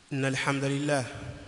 إن الحمد لله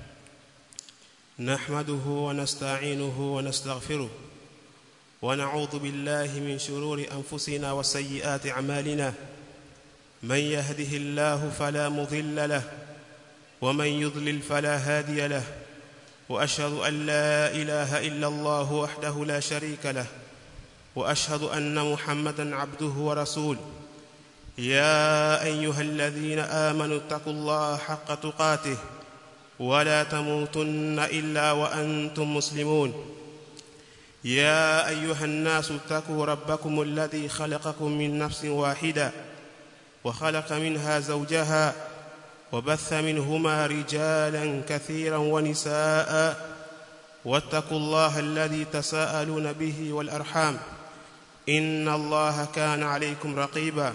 نحمده ونستعينه ونستغفره ونعوذ بالله من شرور أنفسنا وسيئات أعمالنا من يهده الله فلا مضل له ومن يضلل فلا هادي له وأشهد أن لا إله إلا الله وحده لا شريك له وأشهد أن محمدا عبده ورسوله يا أيها الذين آمنوا اتقوا الله حق تقاته ولا تموتن إلا وأنتم مسلمون يا أيها الناس اتقوا ربكم الذي خلقكم من نفس واحدة وخلق منها زوجها وبث منهما رجالا كثيرا ونساء واتقوا الله الذي تساءلون به والأرحام إن الله كان عليكم رقيبا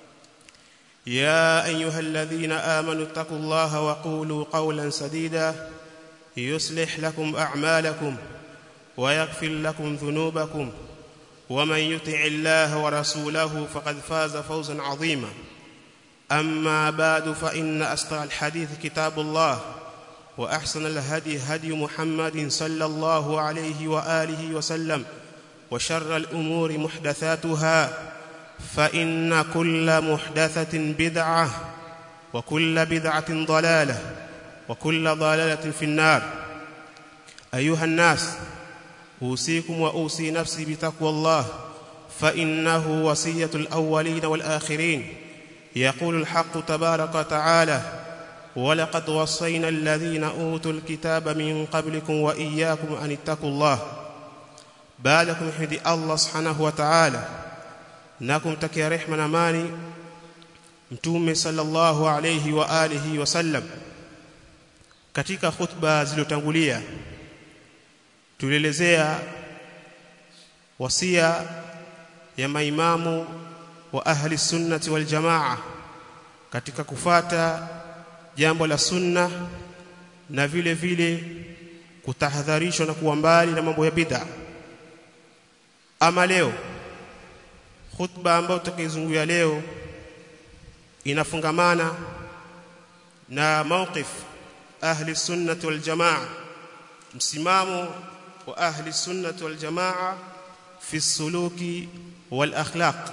يا أيها الذين آمنوا اتقوا الله وقولوا قولا سديدا يصلح لكم أعمالكم ويغفر لكم ذنوبكم ومن يطع الله ورسوله فقد فاز فوزا عظيما أما بعد فإن أصدق الحديث كتاب الله وأحسن الهدي هدي محمد صلى الله عليه وآله وسلم وشر الأمور محدثاتها فإن كل محدثة بدعة وكل بدعة ضلالة وكل ضلالة في النار أيها الناس أوصيكم وأوصي نفسي بتقوى الله فإنه وصية الأولين والآخرين يقول الحق تبارك وتعالى ولقد وصينا الذين أوتوا الكتاب من قبلكم وإياكم أن اتقوا الله بالكم حدي الله سبحانه وتعالى na kumtakia rehma na amani mtume sallallahu alayhi wa alihi wasallam katika khutba zilizotangulia tulielezea wasia ya maimamu wa ahli sunnati wal jamaa katika kufata jambo la sunna na vile vile kutahadharishwa na kuwa mbali na mambo ya bid'a ama leo khutba ambayo tutakayozungumzia leo inafungamana na mawqif ahli sunnati wal jamaa msimamo wa ahli sunnati wal jamaa fi suluki wal akhlaq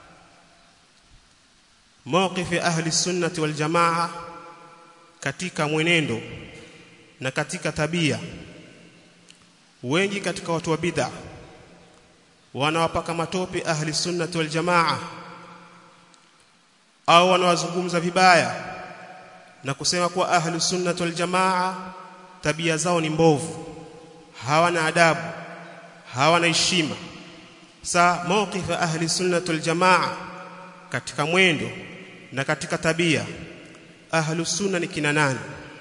mawqif ahli sunnati wal jamaa katika mwenendo na katika tabia wengi katika watu wa bid'ah wanawapaka matope ahli sunnati wal jamaa au wanawazungumza vibaya na kusema kuwa ahli sunnati wal jamaa tabia zao ni mbovu hawana adabu hawana heshima sa mawqif ahli sunnati wal jamaa katika mwendo na katika tabia ahli sunna ni kina nani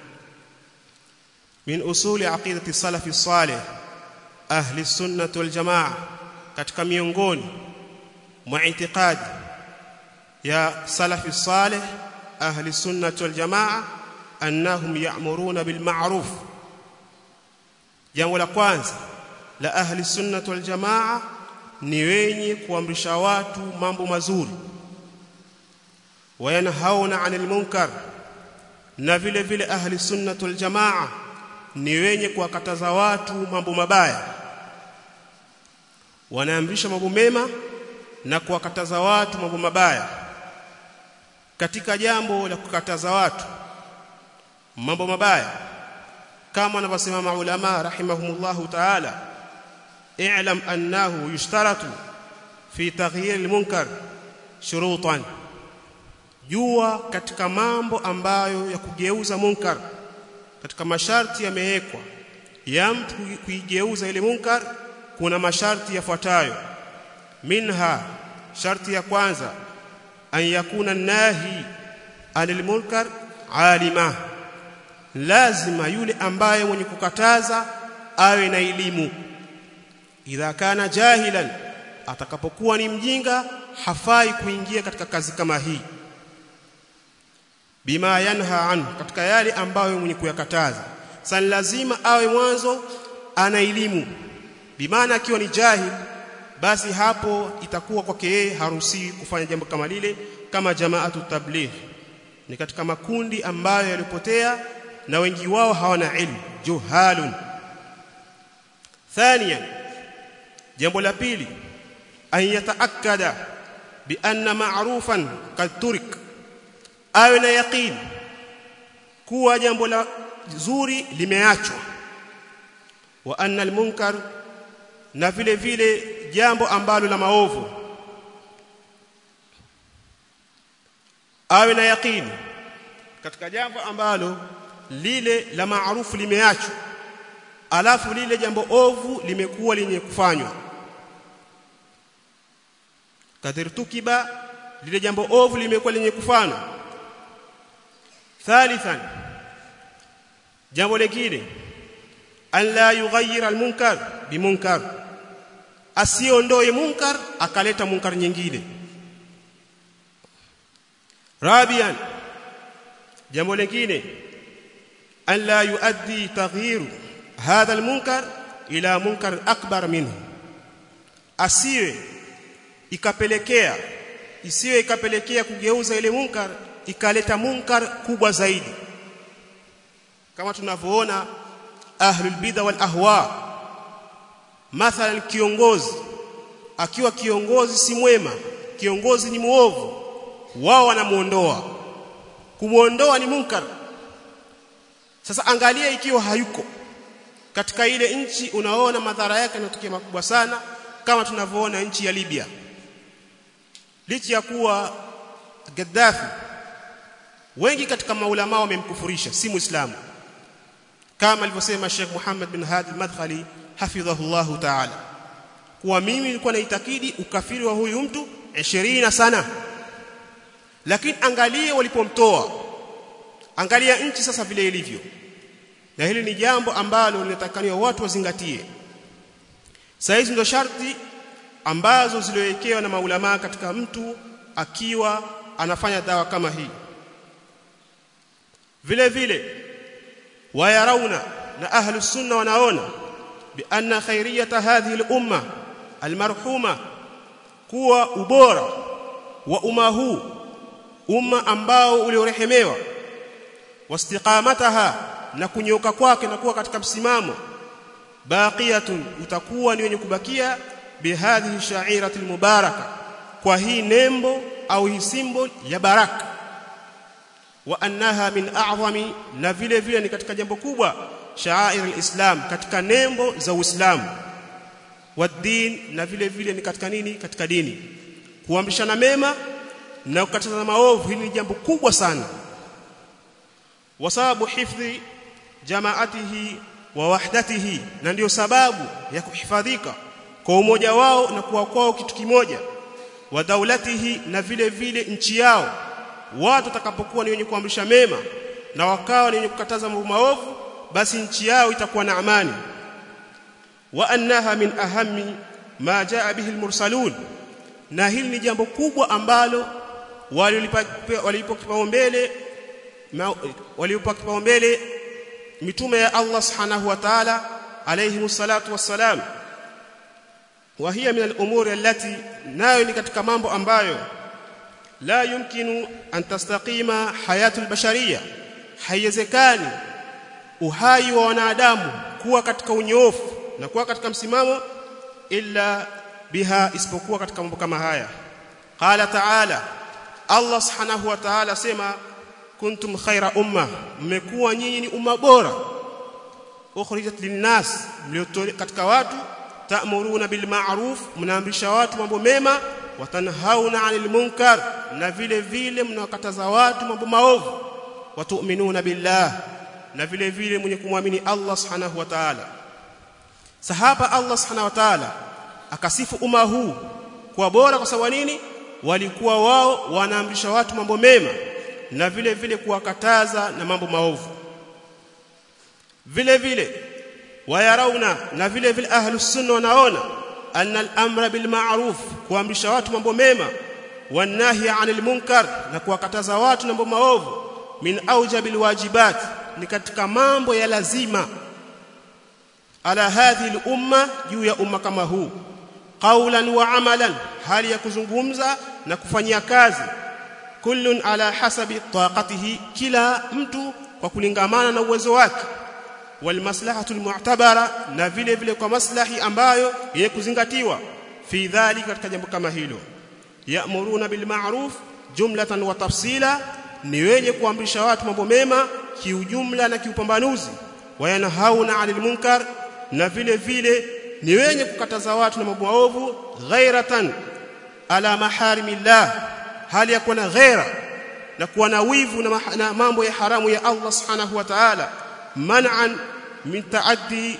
min usuli aqidati salafi salih ahli sunnati wal jamaa katika miongoni mwa itikadi ya salafi salih ahli sunnah wal jamaa annahum ya'muruna bil ma'ruf jambo la kwanza la ahli sunnah wal jamaa ni wenye kuamrisha watu mambo mazuri wayanhauna 'anil munkar na vile vile ahli sunnah wal jamaa ni wenye kuwakataza watu mambo mabaya wanaamrisha mambo mema na kuwakataza watu mambo mabaya katika jambo la kukataza watu mambo mabaya kama wanavyosema maulama rahimahumullahu ta'ala i'lam annahu yushtaratu fi taghyir almunkar shurutan jua katika mambo ambayo ya kugeuza munkar katika masharti yamewekwa ya mtu kuigeuza ile munkar kuna masharti yafuatayo minha sharti ya kwanza an yakuna nahi anil munkar alima lazima yule ambaye mwenye kukataza awe na elimu idha kana jahilan atakapokuwa ni mjinga hafai kuingia katika kazi kama hii bima yanha an katika yale ambayo mwenye kuyakataza sasa lazima awe mwanzo ana elimu bimaana akiwa ni jahil basi hapo itakuwa kwake yeye haruhusi kufanya jambo kama lile kama jamaatu tabligh ni katika makundi ambayo yalipotea na wengi wao hawana ilmu juhalun thaniyan jambo la pili an yataakkada bi anna ma'rufan kad turik awe na yaqeen kuwa jambo la zuri limeachwa wa anna almunkar na vile vile jambo ambalo la maovu awe na yaqeen katika jambo ambalo lile la maarufu limeachwa alafu lile jambo ovu limekuwa lenye kufanywa kadhirtukiba lile jambo ovu limekuwa lenye kufanywa thalithan jambo lingine an la yughayyira almunkar bimunkar asiondoe munkar akaleta munkar nyingine rabian jambo lingine an la yuaddi taghyiru hadha almunkar ila munkar akbar minhu asiwe ikapelekea isiwe ikapelekea kugeuza ile munkar ikaleta munkar kubwa zaidi kama tunavyoona ahlul bid'a wal ahwa mathalan kiongozi akiwa kiongozi si mwema kiongozi ni muovu wao wanamuondoa kumuondoa ni munkar sasa angalia ikiwa hayuko katika ile nchi unaona madhara yake yanatokea makubwa sana kama tunavyoona nchi ya Libya licha ya kuwa Gaddafi wengi katika maulama wamemkufurisha si muislamu kama alivyosema Sheikh Muhammad bin Hadi al-Madkhali hafidhahullah ta'ala kuwa mimi nilikuwa naitakidi ukafiri wa huyu mtu 20 sana lakini angalia walipomtoa angalia nchi sasa vile ilivyo na hili ni jambo ambalo linatakaniwa watu wazingatie saizi ndo sharti ambazo ziliwekewa na maulama katika mtu akiwa anafanya dawa kama hii vile vile wayarauna na ahlu sunna wanaona bi anna khairiyata hadhihi al-umma al-marhuma kuwa ubora wa umma huu umma ambao uliorehemewa wastiqamataha na kunyoka kwake na kuwa katika msimamo baqiyatun utakuwa ni wenye kubakia bihadhihi sha'irati almubaraka kwa hii nembo au hii symbol ya baraka wa annaha min a'zami na vile vile ni katika jambo kubwa sha'air alislam katika nembo za uislamu wa din na vile vile ni katika nini katika dini kuamrishana mema na kukatazana maovu hili ni jambo kubwa sana wasababu hifdhi jamaatihi wa wahdatihi na ndiyo sababu ya kuhifadhika kwa umoja wao na kuwa kwao kitu kimoja wa daulatihi na vile vile nchi yao watu watakapokuwa ni wenye kuamrisha mema na wakawa ni wenye kukataza mambo maovu basi nchi yao itakuwa na amani wa annaha min ahammi ma jaa bihi almursalun na hili ni jambo kubwa ambalo walipo kipaumbele walipo kipaumbele mitume ya Allah subhanahu wa ta'ala alayhi salatu wassalam wa hiya min al-umuri allati nayo ni katika mambo ambayo la yumkinu an tastaqima hayatu al-bashariyya haiwezekani uhai wa wanadamu kuwa katika unyoofu na kuwa katika msimamo illa biha isipokuwa katika mambo kama haya qala ta'ala Allah subhanahu wa ta'ala sema kuntum khaira umma mmekuwa nyinyi ni umma bora ukhrijat linnas katika watu ta'muruna bil ma'ruf mnaamrisha watu mambo mema watanhauna 'anil munkar na vile vile mnawakataza watu mambo maovu watu'minuna billah na vile vile mwenye kumwamini Allah subhanahu wa ta'ala sahaba Allah subhanahu wa ta'ala akasifu umma huu kwa bora kwa sababu nini walikuwa wao wanaamrisha watu mambo mema na vile vile kuwakataza na mambo maovu vile vile wayarauna na vile vile ahlus sunna wanaona anna al-amra bil ma'ruf kuamrisha watu mambo mema wanahi 'anil munkar na kuwakataza watu mambo maovu min aujabil wajibat ni katika mambo ya lazima ala hadhihi al-umma juu ya umma kama huu qawlan wa amalan hali ya kuzungumza na kufanyia kazi kullun ala hasabi taqatihi kila mtu kwa kulingamana na uwezo wake wal maslahatu mu'tabara na vile vile kwa maslahi ambayo yenye kuzingatiwa fi dhalika katika jambo kama hilo ya'muruna bil ma'ruf jumlatan wa tafsila ni wenye kuamrisha watu mambo mema kiujumla na kiupambanuzi wayanhauna 'anil munkar na vile vile ni wenye kukataza watu na mambo maovu ghairatan ala maharimillah hali ya kuwa na ghaira na kuwa na wivu na, na mambo ya haramu ya Allah subhanahu wa ta'ala man'an min ta'addi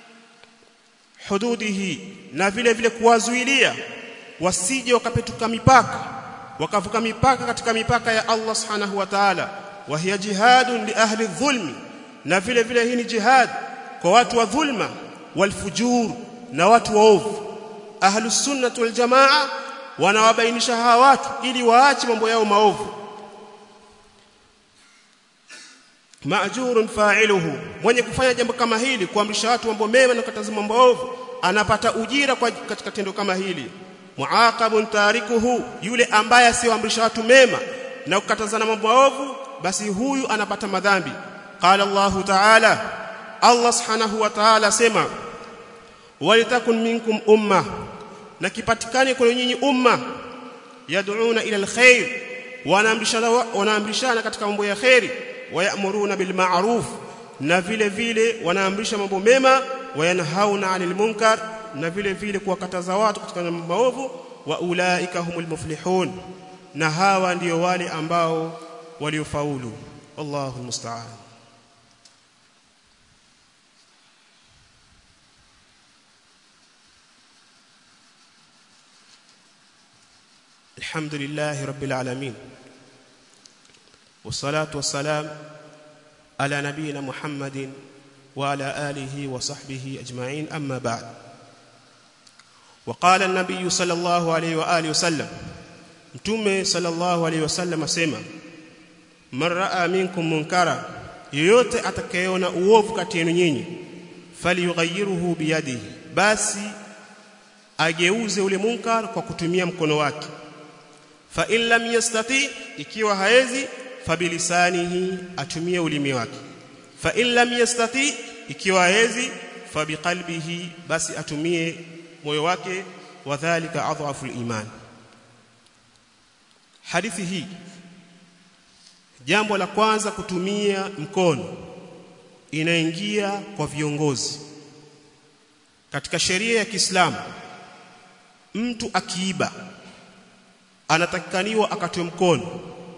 hududihi na vile vile kuwazuilia wasije wakapetuka mipaka wakavuka mipaka katika mipaka ya Allah subhanahu wa ta'ala wa hiya jihadun li ahli dhulmi na vile vile hii ni jihad kwa watu wa dhulma walfujur na watu waovu ahlus sunnah wal jamaa wanawabainisha hawa watu ili waache mambo yao maovu maajurun fa'iluhu mwenye kufanya jambo kama hili kuamrisha watu mambo mema na kukataza mambo maovu anapata ujira kwa katika tendo kama hili muaqabun tarikuhu yule ambaye asiwaamrisha watu mema na kukatazana mambo maovu basi huyu anapata madhambi qala Allahu ta'ala Allah subhanahu wa ta'ala sema walitakun minkum umma na kipatikane kwa nyinyi umma yad'una ila alkhair wanaamrishana wanaamrishana katika mambo ya khairi wayamuruna bil ma'ruf na vile vile wanaamrisha mambo mema wayanhauna 'anil munkar na vile vile kuwakataza watu katika mambo maovu wa ulaika humul muflihun na hawa ndio wale ambao waliofaulu Allahu musta'an الحمد لله رب العالمين والصلاه والسلام على نبينا محمد وعلى اله وصحبه اجمعين اما بعد وقال النبي صلى الله عليه واله وسلم mtume sallallahu alaihi wasallam asema man raa minkum munkara yoyote atakayeona uovu kati yenu nyinyi falyughayyirhu biyadihi basi ageuze ule munkar kwa kutumia mkono wake fa in lam yastati ikiwa haezi fabilisanihi atumie ulimi wake fa in lam yastati ikiwa haezi fabiqalbihi basi atumie moyo wake wadhālika adhafu al-iman hadithi hii jambo la kwanza kutumia mkono inaingia kwa viongozi katika sheria ya Kiislamu mtu akiiba anatakikaniwa akatwe mkono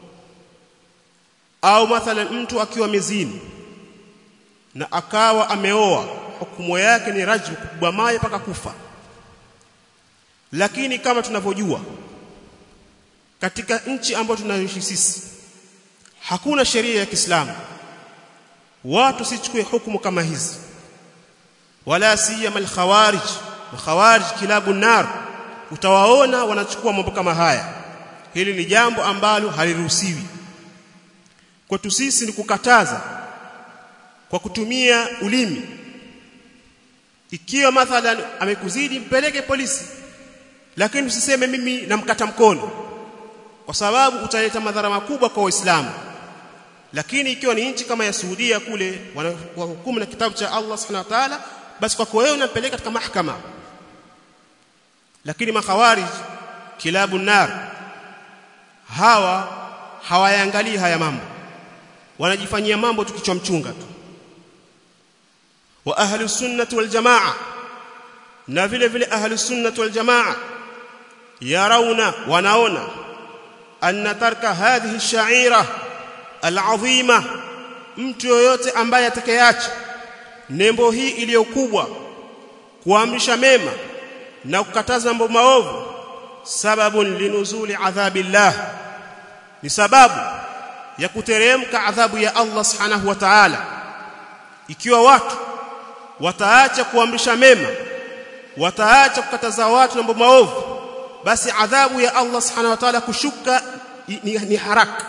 au mathalan mtu akiwa mezini na akawa ameoa hukumu yake ni rajmu kupigwa mawe mpaka kufa lakini kama tunavyojua katika nchi ambayo tunayoishi sisi hakuna sheria ya Kiislamu watu sichukue hukumu kama hizi wala siyama al-khawarij khawarij kilabu nar utawaona wanachukua mambo kama haya hili ni jambo ambalo haliruhusiwi kwetu sisi ni kukataza kwa kutumia ulimi ikiwa mathalan amekuzidi mpeleke polisi lakini usiseme mimi namkata mkono kwa sababu utaleta madhara makubwa kwa waislamu lakini ikiwa ni nchi kama ya Saudia kule wanahukumu na kitabu cha Allah Subhanahu wa ta'ala basi kwako wewe unampeleka katika mahakama lakini makhawarij kilabu nar hawa hawayaangalii haya mambo wanajifanyia mambo tukichwa mchunga tu wa ahli sunnah wal jamaa na vile vile ahli sunnah wal jamaa yarauna wanaona anna tarka hadhihi sha'ira al'azima mtu yoyote ambaye atakayeacha nembo hii iliyokubwa kuamrisha mema na kukataza mambo maovu sababun linuzuli adhabillah ni sababu ya kuteremka adhabu ya Allah subhanahu wa ta'ala ikiwa watu wataacha kuamrisha mema wataacha kukataza watu mambo maovu basi adhabu ya Allah subhanahu wa ta'ala kushuka ni, ni haraka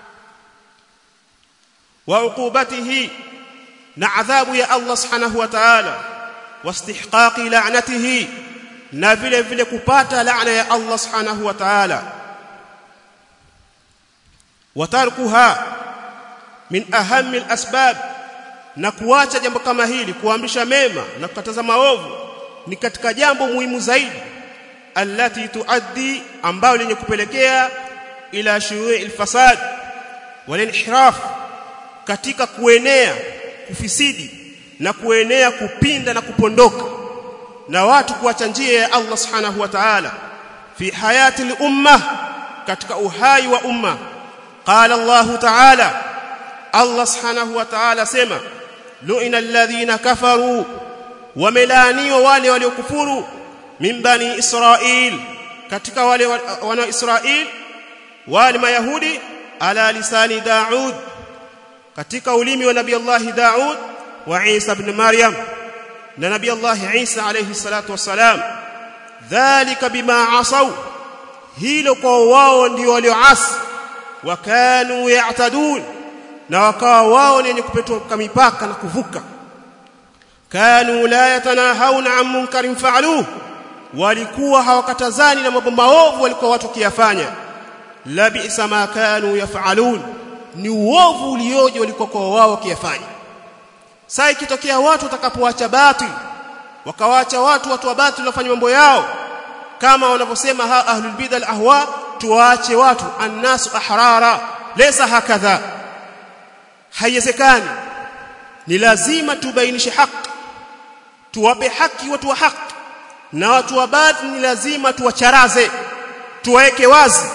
wa uqubatihi na adhabu ya Allah subhanahu wa ta'ala wastihqaqi la'natihi na vile vile kupata laana ya Allah subhanahu wa ta'ala watarkuha min ahammi alasbab na kuacha jambo kama hili kuamrisha mema na kukataza maovu ni katika jambo muhimu zaidi allati tuaddi ambayo lenye kupelekea ila shuru'i alfasad wal inhiraf katika kuenea kufisidi na kuenea kupinda na kupondoka na watu kuacha njia ya Allah subhanahu wa ta'ala fi hayati al-umma katika uhai wa umma qala Allah ta'ala Allah subhanahu wa ta'ala sema lu'ina alladhina kafaru wamelaniwa wale waliokufuru min bani israil katika wale wana israil wale mayahudi ala lisani daud katika ulimi wa nabii Allah daud wa Isa ibn Maryam na nabii Allah Isa alayhi salatu wasalam dhalika bima asaw hilo kwa wao ndio walioasi wakanu ya'tadun na wakawa wao ni wenye kupetuka mipaka na kuvuka kanu la yatanahawna an munkarin fa'aluhu walikuwa hawakatazani na mambo maovu walikuwa watu kiyafanya la bi'sa ma kanu yaf'alun ni uovu ulioje walikuwa kwa wao kiyafanya saa ikitokea watu watakapoacha batil wakawaacha watu watu wa batil wafanye mambo yao kama wanavyosema ha ahlul bid'ah ahwa tuwaache watu annasu ahrara laysa hakadha haiwezekani ni lazima tubainishe haki tuwape haki watu wa haki na watu wa batil ni lazima tuwacharaze tuwaweke wazi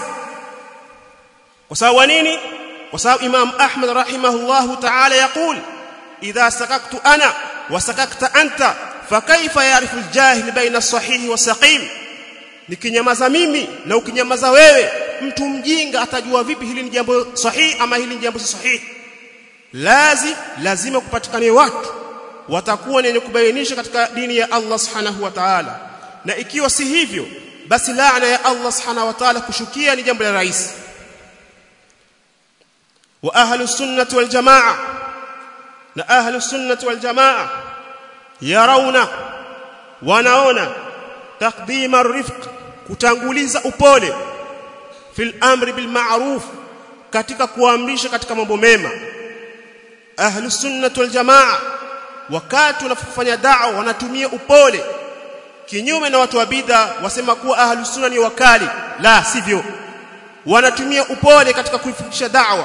kwa sababu nini kwa sababu Imam Ahmad rahimahullahu ta'ala yakul idha sakaktu ana wa sakakta anta fakaifa yarifu aljahil baina as-sahih was-saqim nikinyamaza mimi na ukinyamaza wewe mtu mjinga atajua vipi hili ni jambo sahihi ama hili ni jambo si sahihi lazi lazima kupatikane watu watakuwa wenye kubainisha katika dini ya Allah subhanahu wa ta'ala na ikiwa si hivyo basi laana ya Allah subhanahu wa ta'ala kushukia ni jambo la rahisi wa ahlus sunnah wal jamaa na ahlus sunnah wal jamaa yarauna wanaona taqdim arifq kutanguliza upole fil amri bil ma'ruf katika kuamrisha katika mambo mema ahlus sunnah wal jamaa wakati wanafanya da'wa wanatumia upole kinyume na watu wa bid'a wasema kuwa ahlus sunna ni wakali la sivyo wanatumia upole katika kuifikisha da'wa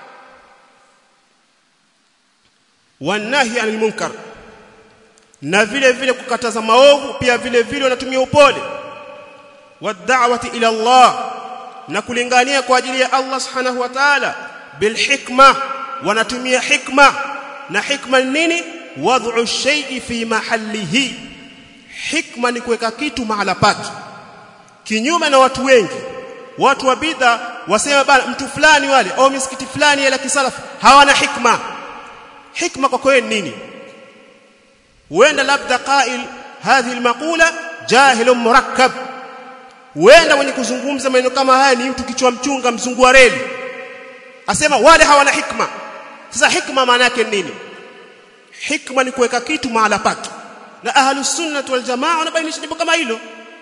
wanahi anil munkar na vile vile kukataza maovu pia vile vile wanatumia upole wad'awati ila Allah na kulingania kwa ajili ya Allah subhanahu wa ta'ala bil hikma wanatumia hikma na hikma ni nini wad'u shay'i fi mahallihi hikma ni kuweka kitu mahala pake kinyume na watu wengi watu wa bidha wasema bana mtu fulani wale au misikiti fulani ya kisalafu hawana hikma hikma kwa kweli nini huenda labda qail hadhi almaqula jahil murakkab huenda mwenye kuzungumza maneno kama haya ni mtu kichwa mchunga mzungu wa reli asema wale hawana hikma sasa hikma maana yake nini hikma ni kuweka kitu mahala pake na ahlus sunnah wal jamaa wanabainisha jambo kama hilo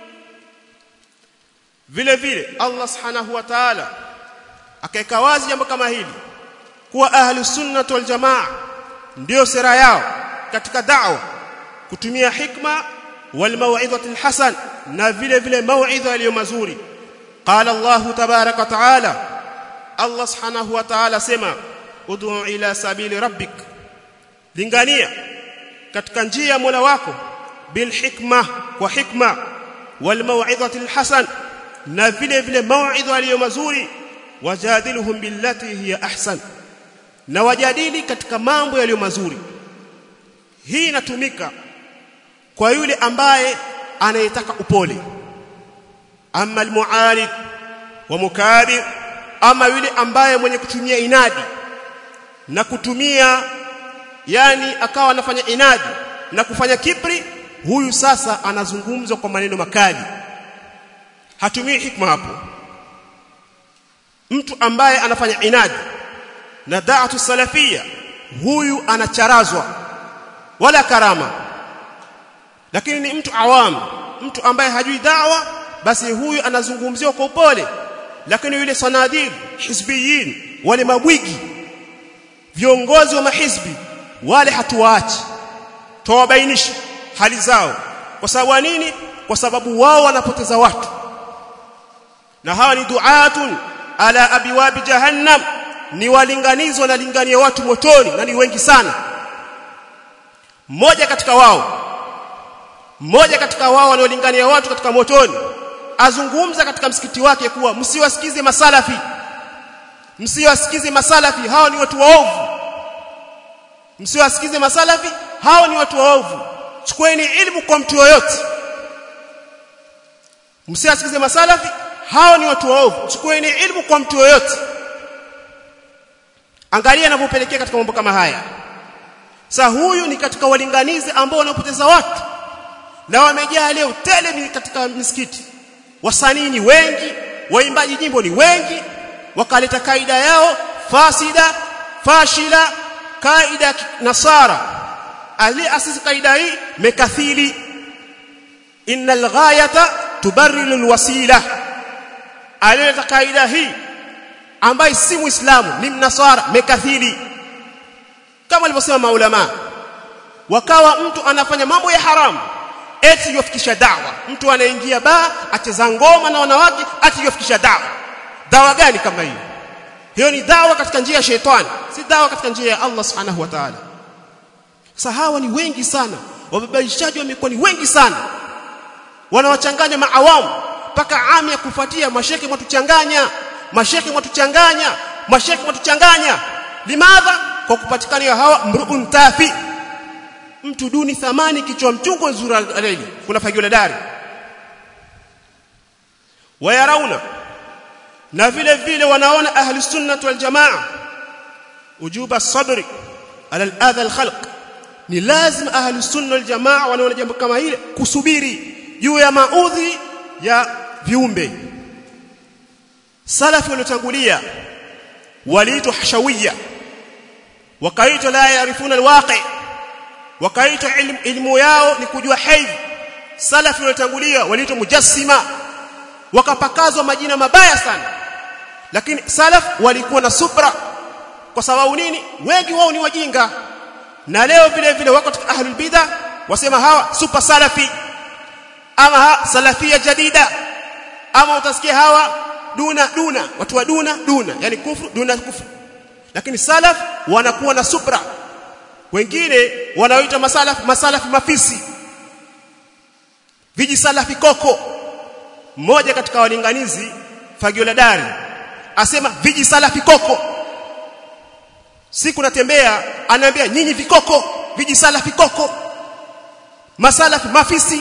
vile vile Allah subhanahu wa ta'ala akaeka wazi jambo kama hili kuwa ahlus sunnah wal jamaa ndio sera yao katika da'wa kutumia hikma wal mau'izati hasan na vile vile mau'idha iliyo mazuri qala Allah tabaraka wa ta'ala Allah subhanahu wa ta'ala sema ud'u ila sabili rabbik lingania katika njia ya Mola wako bil hikma kwa hikma wal mau'izati hasan na vile vile mau'idha iliyo mazuri wajadiluhum billati hiya ahsan na wajadili katika mambo yaliyo mazuri hii inatumika kwa yule ambaye anayetaka upole ama almualid wa mukabir ama yule ambaye mwenye kutumia inadi na kutumia yani akawa anafanya inadi na kufanya kibri huyu sasa anazungumzwa kwa maneno makali hatumii hikma hapo mtu ambaye anafanya inadi na da'atu salafia huyu anacharazwa wala karama lakini ni mtu awam mtu ambaye hajui da'wa basi huyu anazungumziwa kwa upole lakini yule sanadir hizbiyin wale mabwigi viongozi wa mahizbi wale hatuwaachi tuwabainisha hali zao kwa sababu nini kwa sababu wao wanapoteza watu na hawa ni duatun ala abiwabi jahannam ni walinganizi wanalingania watu motoni na ni wengi sana mmoja katika wao mmoja katika wao wanaolingania watu katika motoni azungumza katika msikiti wake kuwa msiwasikize masalafi msiwasikize masalafi hao ni watu waovu msiwasikize masalafi hao ni watu waovu chukueni ilmu kwa mtu yoyote msiwasikize masalafi hao ni watu waovu chukueni ilmu kwa mtu yoyote angalia anapopelekea katika mambo kama haya sasa huyu ni katika walinganizi ambao wanapoteza watu na wamejaa leo tele katika misikiti wasanii ni wengi waimbaji nyimbo ni wengi wakaleta kaida yao fasida fashila kaida nasara ali asisi kaida hii mekathili innal ghayata tubarrilu alwasila alileta kaida hii ambaye si muislamu ni mnasara mekathili kama alivyosema maulama wakawa mtu anafanya mambo ya haramu eti yofikisha dawa mtu anaingia baa acheza ngoma na wanawake ati yofikisha dawa dawa gani kama hiyo hiyo ni dawa katika njia ya shetani si dawa katika njia ya Allah subhanahu wa ta'ala sasa hawa ni wengi sana wababaishaji wamekuwa ni wengi sana wanawachanganya maawamu mpaka ami ya kufuatia masheke mwatuchanganya masheke mwatuchanganya masheke mwatuchanganya limadha kwa kupatikana hawa mruun tafi mtu duni thamani kichwa mchungu nzura aleli kuna fagio la dari wayarauna na vile vile wanaona ahli sunnah wal jamaa ujuba sabri ala al-adha al-khalq ni lazima ahli sunnah wal jamaa wanaona jambo kama hile kusubiri juu ya maudhi ya viumbe salafi waliotangulia waliitwa hashawiyya wakaitwa la yarifuna alwaqi wakaitwa ilmu, ilmu yao ni kujua haidh salafi waliotangulia waliitwa mujassima wakapakazwa majina mabaya sana lakini salaf walikuwa na subra kwa sababu nini wengi wao ni wajinga na leo vile vile wako katika ahlul bid'a wasema hawa super salafi ama ha, salafia jadida ama utasikia hawa duna duna watu wa duna duna yani kufru duna kufru lakini salaf wanakuwa na subra wengine wanaoita masalaf masalafi mafisi viji salafi koko mmoja katika walinganizi fagio la dari asema viji salafi koko siku natembea anaambia nyinyi vikoko viji salafi koko masalafi mafisi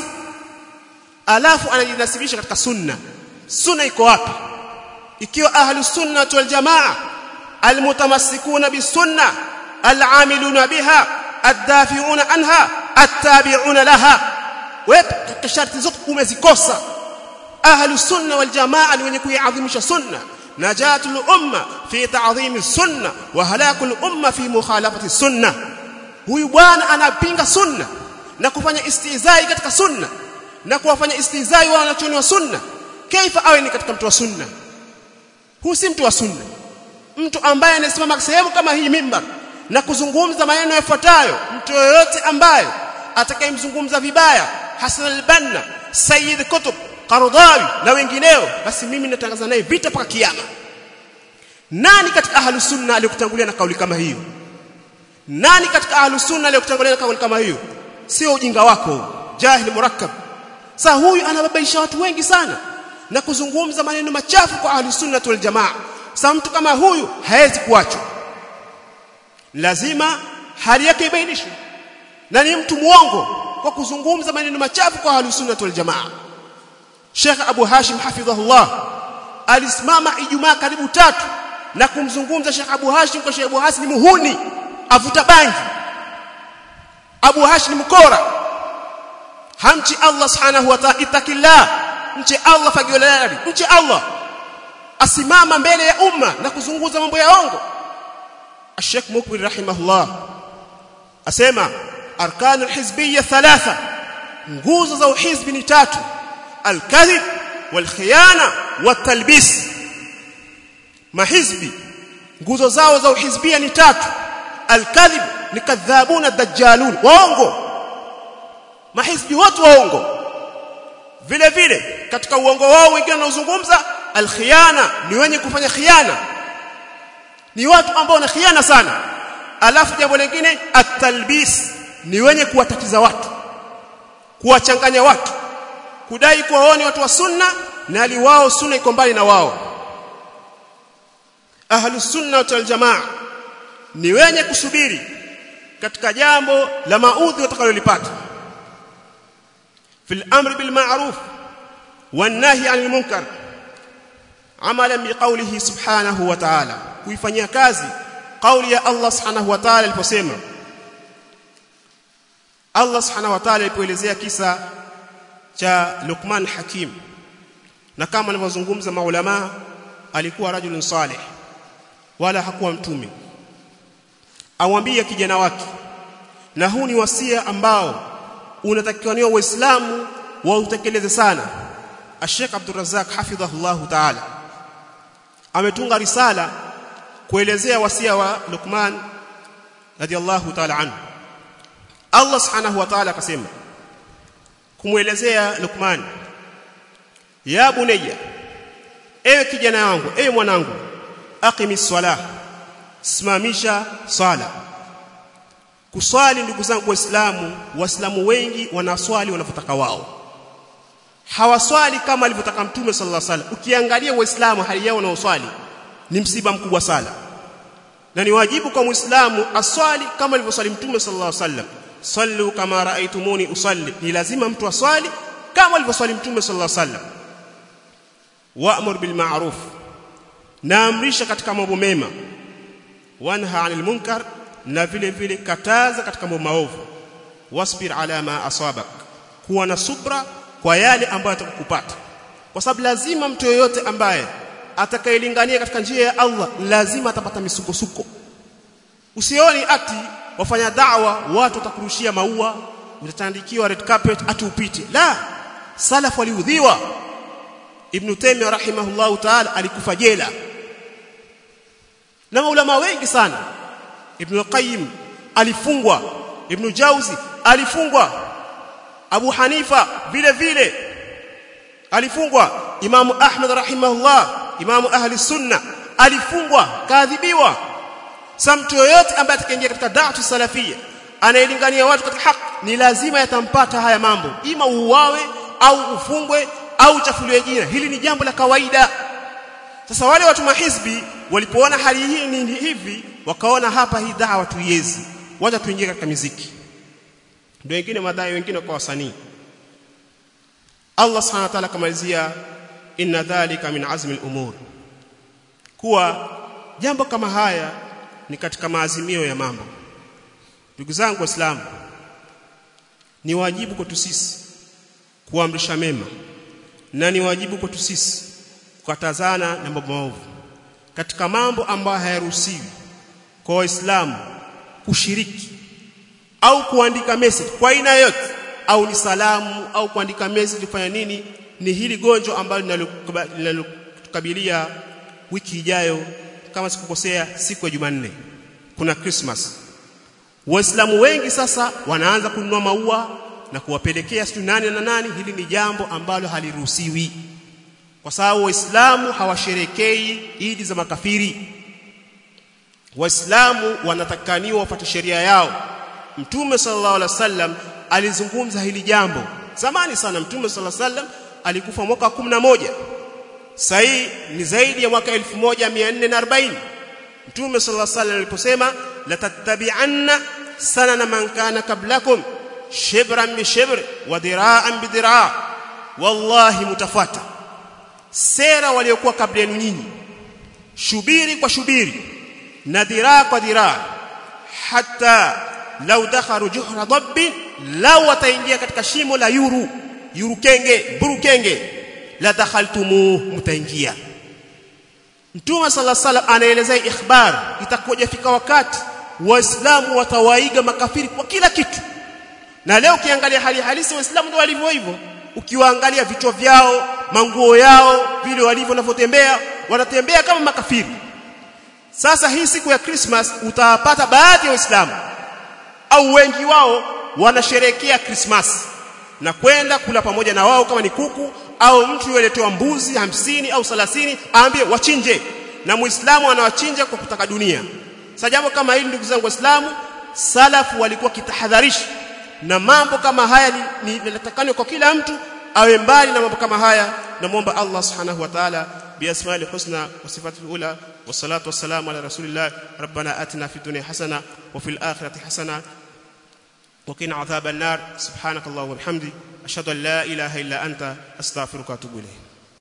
alafu anajinasibisha katika sunna sunna iko wapi ikiwa ahlu sunna wal jamaa almutamassikuna bisunna al'amiluna biha addafi'una anha attabi'una laha wewe katika sharti zote umezikosa ahlu sunna wal jamaa ni wenye kuiadhimisha sunna najatul umma fi ta'dhimi sunna wa halakul umma fi mukhalafati sunna huyu bwana anapinga sunna na kufanya istizai katika sunna na kuwafanya istizai wa wanachoni wa sunna kaifa awe ni katika mtu wa sunna huu si mtu wa sunna mtu ambaye anasimama sehemu kama hii mimbar na kuzungumza maneno yafuatayo mtu yoyote ambaye atakayemzungumza vibaya Hassan al-Banna Sayyid Qutb Qaradawi na wengineo basi mimi natangaza naye vita mpaka kiyama nani katika ahlus sunna aliyokutangulia na kauli kama hiyo nani katika ahlus sunna aliyokutangulia na kauli kama hiyo sio ujinga wako jahil murakkab sasa huyu anababaisha watu wengi sana na kuzungumza maneno machafu kwa ahlus sunna wal jamaa sasa mtu kama huyu hawezi kuachwa lazima hali yake ibainishwe na ni mtu muongo kwa kuzungumza maneno machafu kwa ahlus sunna wal jamaa Sheikh Abu Hashim hafidhahullah alisimama Ijumaa karibu tatu na kumzungumza Sheikh Abu Hashim kwa Sheikh Abu Hashim ni muhuni avuta bangi Abu Hashim ni mkora hamchi Allah subhanahu wa ta'ala itakillah mche Allah fagilali mche Allah asimama mbele ya umma na kuzunguza mambo ya ongo Sheikh Mukbil rahimahullah asema arkanul hizbiyya thalatha nguzo za uhizbi ni tatu الكذب والخيانه والتلبيس mahizbi nguzo zao za uhizbia ni tatu alkadhib ni kadhabuna dajjalun waongo mahizbi wote waongo vile vile katika uongo wao wengine wanaozungumza alkhiana ni wenye kufanya khiana ni watu ambao wana khiana sana alafu jambo lingine at-talbis ni wenye kuwatatiza watu kuwachanganya watu kudai kuwa wao ni watu wa sunna na ali wao sunna iko mbali na wao ahlus sunna wal jamaa ni wenye kusubiri katika jambo la maudhi watakalolipata fil amri bil ma'ruf wan nahy 'anil munkar amalan biqawlihi subhanahu wa ta'ala kuifanyia kazi kauli ya Allah subhanahu wa ta'ala aliposema Allah subhanahu wa ta'ala alipoelezea kisa cha Luqman Hakim na kama alivyozungumza maulama alikuwa rajulun salih wala hakuwa mtume awambia kijana wake na huu ni wasia ambao unatakiwa waislamu wautekeleze sana Sheikh Abdul Razzaq hafidhahullah ta'ala ametunga risala kuelezea wasia wa Luqman radiyallahu ta'ala anhu Allah subhanahu wa ta'ala akasema kumwelezea Luqman ya bunayya ewe kijana wangu ewe mwanangu aqimis salah simamisha sala kuswali ndugu zangu waislamu waislamu wengi wanaswali wanavyotaka wao hawaswali kama alivyotaka mtume sallallahu alaihi wasallam ukiangalia waislamu hali yao wanaoswali ni msiba mkubwa sana na ni wajibu kwa muislamu aswali kama alivyoswali mtume sallallahu alaihi wasallam sallu kama raaitumuni usalli ni lazima mtu aswali kama alivyoswali mtume sallallahu alaihi wasallam wa'mur bil ma'ruf naamrisha katika mambo mema wanha 'anil munkar na vile vile kataza katika mambo maovu wasbir ala ma asabak kuwa na subra kwa yale ambayo atakupata kwa sababu lazima mtu yoyote ambaye atakayelingania katika njia ya Allah lazima atapata misukosuko usioni ati wafanya da'wa watu watakurushia maua utatandikiwa red carpet ati upite la salaf waliudhiwa ibn Taymiyyah rahimahullahu ta'ala alikufa jela na maulama wengi sana ibn Qayyim alifungwa ibn Jauzi alifungwa Abu Hanifa vile vile alifungwa Imamu Ahmad rahimahullah Imamu ahli sunna alifungwa kaadhibiwa sa mtu yoyote ambaye atakaingia katika da'watu salafia anayelingania watu katika haki ni lazima yatampata haya mambo ima uuawe au ufungwe au uchafuliwe jina hili ni jambo la kawaida sasa wale watu mahizbi walipoona hali hii ni hivi wakaona hapa hii dawa tuiezi wacha tuingie katika miziki ndio wengine madai wengine kwa wasanii Allah subhanahu wa ta'ala kamalizia inna dhalika min azmi al-umur kuwa jambo kama haya ni katika maazimio ya mambo ndugu zangu waislamu ni wajibu kwetu sisi kuamrisha mema na ni wajibu kwetu sisi kukatazana na mambo maovu katika mambo ambayo hayaruhusiwi kwa waislamu kushiriki au kuandika message kwa aina yote au ni salamu au kuandika message kufanya nini ni hili gonjwa ambalo linalotukabilia wiki ijayo kama sikukosea siku ya Jumanne kuna Christmas Waislamu wengi sasa wanaanza kununua maua na kuwapelekea siku nane na nani hili ni jambo ambalo haliruhusiwi kwa sababu waislamu hawasherekei idi za makafiri waislamu wanatakaniwa wafuate sheria yao mtume sallallahu alaihi wasallam alizungumza hili jambo zamani sana mtume sallallahu alaihi wasallam alikufa mwaka 11 sahi ni zaidi ya mwaka 1440 mtume sallallahu alaihi wasallam aliposema la tattabi'anna sanana man kana qablakum shibran bi shibr wa dira'an bi dira' wallahi mutafuata sera waliokuwa kabla yenu nyinyi shubiri kwa shubiri na dhiraa kwa dhiraa hata lau dakharu juhra dabbi lau wataingia katika shimo la yuru yuru kenge buru kenge la dakhaltumu mtaingia Mtume sala sala anaelezea ikhbar itakuja fika wakati waislamu watawaiga makafiri kwa kila kitu na leo ukiangalia hali halisi waislamu ndio walivyo hivyo ukiwaangalia vichwa vyao manguo yao vile walivyo wanavyotembea wanatembea kama makafiri sasa hii siku ya Christmas utawapata baadhi ya waislamu au wengi wao wanasherehekea Christmas na kwenda kula pamoja na wao kama ni kuku au mtu yuletewa mbuzi hamsini au thelathini aambie wachinje na muislamu anawachinja kwa kutaka dunia sasa jambo kama hili ndugu zangu waislamu salafu walikuwa kitahadharishi na mambo kama haya ni linatakana kwa kila mtu awe mbali na mambo kama haya namuomba Allah subhanahu wa ta'ala بأسماء الحسنى وصفاته الأولى والصلاة والسلام على رسول الله ربنا آتنا في الدنيا حسنة وفي الآخرة حسنة وقنا عذاب النار سبحانك اللهم وبحمدك أشهد أن لا إله إلا أنت أستغفرك وأتوب إليك